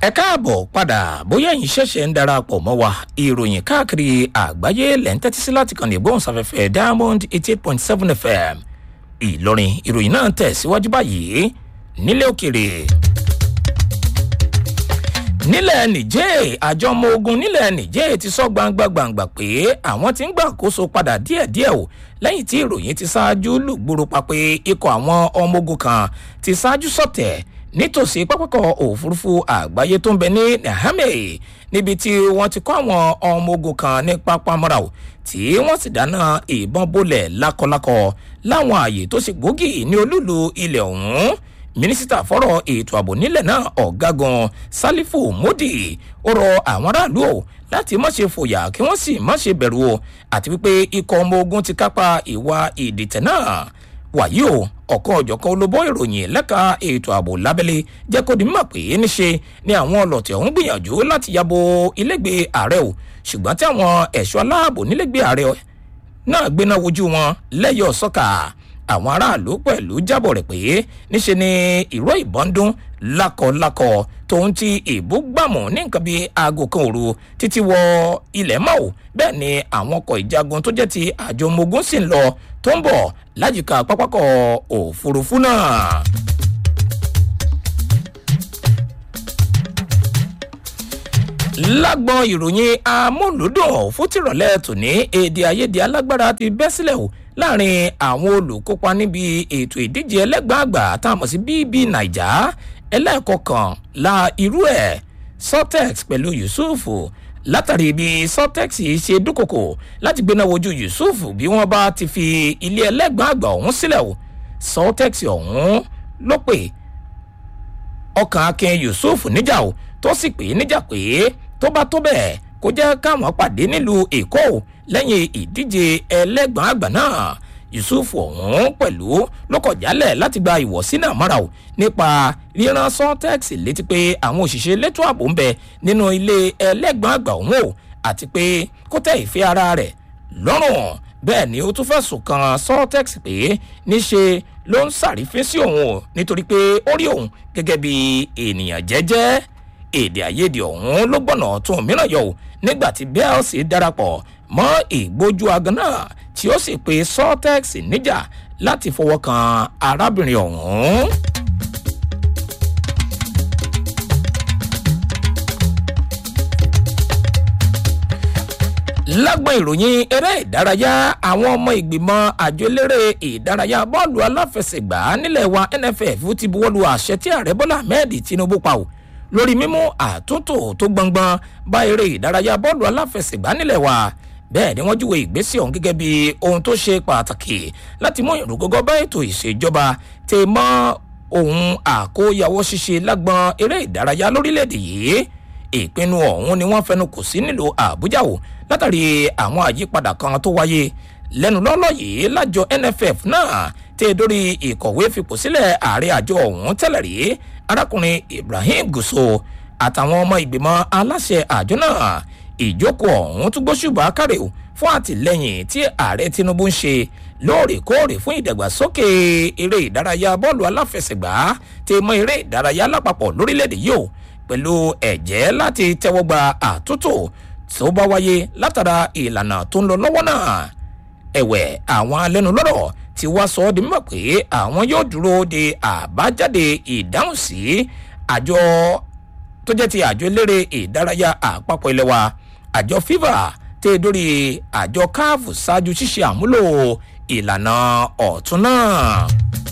ẹ káàbọ̀ padà bóyá ẹ̀yin ṣẹ̀ṣẹ̀ ń darapọ̀ mọ́ wa ìròyìn káàkiri àgbáyé lẹ́ ń tẹ́tí sí láti kàn ní ìgbóhùnsáfẹ́fẹ́ diamond eighty eight point seven fm ìlọrin ìròyìn náà tẹ̀síwájú báyìí nílé òkèrè. nílẹ̀ nìjẹ́ àjọ ọmọ ogun nílẹ̀ nìjẹ́ ti sọ gbangba gbangba pé àwọn ti ń gbàkóso padà díẹ̀díẹ̀ o lẹ́yìn tí ìròyìn ti ṣáájú lùgbòrò pa pé ikọ̀ àwọn ọmọ ogun kan ti ṣáájú sọ̀tẹ̀ nítòsí pápákọ̀ òfurufú àgbáyé tó ń bẹ ní niamey níbi tí wọ́n ti kọ́ àwọn ọmọ ogun kan ní pápámọ́ra o tí wọ́n sì dáná ìbọn bolẹ̀ lákọlákọ láwọn ààyè tó ṣe gbòógì ní olúlu ilẹ̀ ọ̀hún mínísítà fọ́rọ̀ ètò ààbò nílẹ̀ náà ọ̀gágun sálífù módì ó rọ àwọn aráàlú o láti má ṣe fòyà kí wọ́n sì má ṣe bẹ̀rù o àti wípé ikọ̀ ọmọ ogun ti kápá ìwà ìdìtẹ̀ náà wàyí o ọ̀kan ọ̀jọ̀kan olóbó ìròyìn lẹ́ka ètò ààbò lábẹ́lé jẹ́ kó di mímọ̀ pé níṣe ni àwọn ọlọ́tẹ̀ ọ̀hún gbìyànjú láti yabo ilégbèé ààrẹ o ṣùgbọ́n tí àwọn ẹ̀ṣọ́ aláàbò nílégbèé ààrẹ náà gbéná wojú wọn lẹ́yọ̀ sọ́kà àwọn aráàlú pẹ̀lú jábọ̀ rẹ̀ pé níṣe ni ìró ìbọn dún lákọlákọ tóun ti ìbú gbàmù ní nǹkan bíi aago kan òru títí wọ ilẹ̀ mọ́ ò bẹ́ẹ̀ ni àwọn ọkọ̀ ìjagun tó jẹ́ ti àjọ ọmọ ogun sì ń lọ tó ń bọ̀ lájìká pápákọ̀ òfurufú náà. lágbọn ìròyìn amúlùdùn fún tìrọ̀lẹ́ tòní èdè àìyedè alágbára ti bẹ́ sílẹ̀ o láàrin àwọn olùkópa níbi ètò ìdíje ẹlẹ́gbàgbà tá a mọ̀ sí bb naija ẹlẹ́ẹ̀kọkànlá irú ẹ̀ sortex pẹ̀lú yusuf látàrí bí sortex ṣe dúnkòkò láti gbéná wojú yusuf bí wọ́n bá ti fi ilé ẹlẹ́gbàgbà ọ̀hún sílẹ̀ o sortex ọ̀hún ló pè ọkàn akin yusuf níjà o tó sì pè é níjà pé tó bá tó bẹ́ẹ̀ kó jẹ́ káwọn pàdé nílùú èkó lẹ́yìn ìdíje ẹlẹ́gbọ̀n àgbà náà yusuf ọ̀hún pẹ̀lú ló kọ̀ jálẹ̀ láti gba ìwọ̀sí náà mọ́ra o nípa ríran sọ́tẹ́x létí pé àwọn òṣìṣẹ́ elétò ààbò ń bẹ nínú ilé ẹlẹ́gbọ̀n àgbà ọ̀hún o àti pé kó tẹ̀ ìfẹ́ ara rẹ̀ lọ́rùn bẹ́ẹ̀ ni ó tún fẹ̀sùn kan sọ́tẹ́x pé níṣe ló ń sàrífín sí òun o nítorí pé ó rí òun gẹ́gẹ́ bí ènìyàn jẹ́jẹ́ èdè àìyedè ọ̀hún ló gbọ́nà tún mìíràn yọ ò nígbà tí bells darapọ̀ mọ́ ìgbójú agan náà tí ó sì pe sortex níjà láti fọwọ́ kan arábìnrin ọ̀hún. lágbọn ìròyìn eré ìdárayá àwọn ọmọ ìgbìmọ̀ àjọ eléré ìdárayá bọ́ọ̀lù aláfẹsẹ̀gbá nílẹ̀ wa nff ti buwọ́lu àṣẹ tí ààrẹ bọ́lá ahmed tinubu pa ò lórí mímú àtúntò tó gbọngbọn bá eré ìdárayá bọ́ọ̀lù aláfẹsẹ̀gbá nílẹ̀ wa bẹ́ẹ̀ ni wọ́n júwe ìgbésẹ̀ ọ̀hún gẹ́gẹ́ bí ohun tó ṣe pàtàkì láti mú ìrúgọ́gọ́ bá ètò ìṣèjọba tè mọ́ ohun àkóyawọ́ ṣíṣe lágbọn eré ìdárayá lórílẹ̀‐èdè yìí ìpinnu ọ̀hún ni wọ́n fẹnu kò sí nílùú àbújá o látàrí àwọn àyípadà kan tó wáyé lẹ́nu lọ́lọ́ yìí lájọ nff náà tẹ́ dórí ìkọ̀wé fipò sílẹ̀ ààrẹ àjọ ọ̀hún tẹ́lẹ̀ rí arákùnrin ibrahim gùsò àtàwọn ọmọ ìgbìmọ̀ aláṣẹ àjọ náà ìjókòó ọ̀hún tún gbóṣùbà kárẹ̀ o fún àtìlẹyìn tí ààrẹ tinubu ń ṣe lóòrèkóòrè fún ìdàgbàsókè eré ìdárayá bọ́ọ̀lù aláfẹsẹ̀gbá tí mọ eré ìdárayá lápapọ̀ lórílẹ̀‐èdè yìí o pẹ̀lú ẹ̀jẹ́ láti tẹ́wọ́gba àtúntò tó bá wáyé látara ìlànà tó ń lọ lọ́wọ́ náà ẹ̀wẹ̀ àwọn alẹ́nulọ́rọ̀ ti wá sọ ọ́ di mímọ̀ pé àwọn yóò dúró de àbájáde ìdáhùn sí àjọ tó jẹ́ ti àjọ eléré ìdárayá àpapọ̀ ilé wa àjọ fifa tẹ́ dórí àjọ káàfù ṣáájú ṣíṣe àmúlò ìlànà ọ̀tún náà.